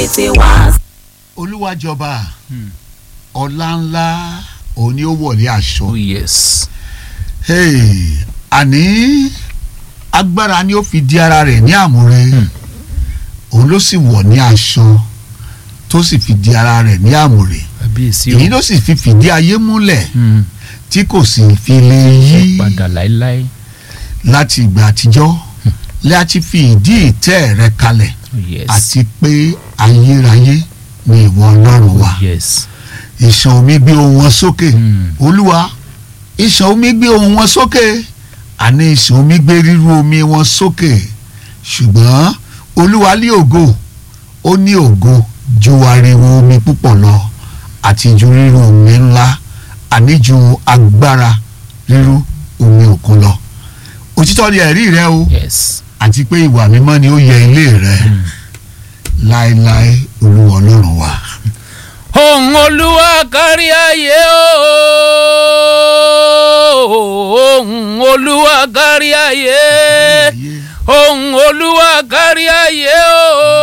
tètè wá. olúwa jọba Hmm. ọlá ńlá òun ni ó wọlé aṣọ. oh yes Hey, àní agbára ni ó fi di ara rẹ̀ ní àmúre Hmm. òun ló sì wọ̀ ní aṣọ tó sì fi di ara rẹ̀ ní àmúre kábíyèsí èyí o ló sì fi fìdí ayé múlẹ̀ Hmm. tí kò sì fi lè yí padà láéláé láti ìgbà àtijọ́ láti fi ìdí ìtẹ́ rẹ̀ kalẹ̀ oh yes àti pé ayérayé ni ìwọ ọlọ́run wa oh yes ìṣàn omi gbé ohùn wọn sókè Hmm. olúwa ìṣàn omi gbé ohùn wọn sókè àní ìṣàn omi gbé rírú omi wọn sókè ṣùgbọ́n olúwa ní ògo ó ní ògo ju ariwo omi púpọ̀ lọ àti ju rírú omi ńlá àní ju agbára rírú omi òkun lọ òtítọ́ ni ẹ̀rí rẹ o yes àti pé ìwà mímọ́ ni ó yẹ ilé rẹ Hmm. láéláé olúwa ọlọ́run wa. ohùn olúwa kárí ayé o ohùn olúwa kárí ayé ohùn olúwa kárí ayé o.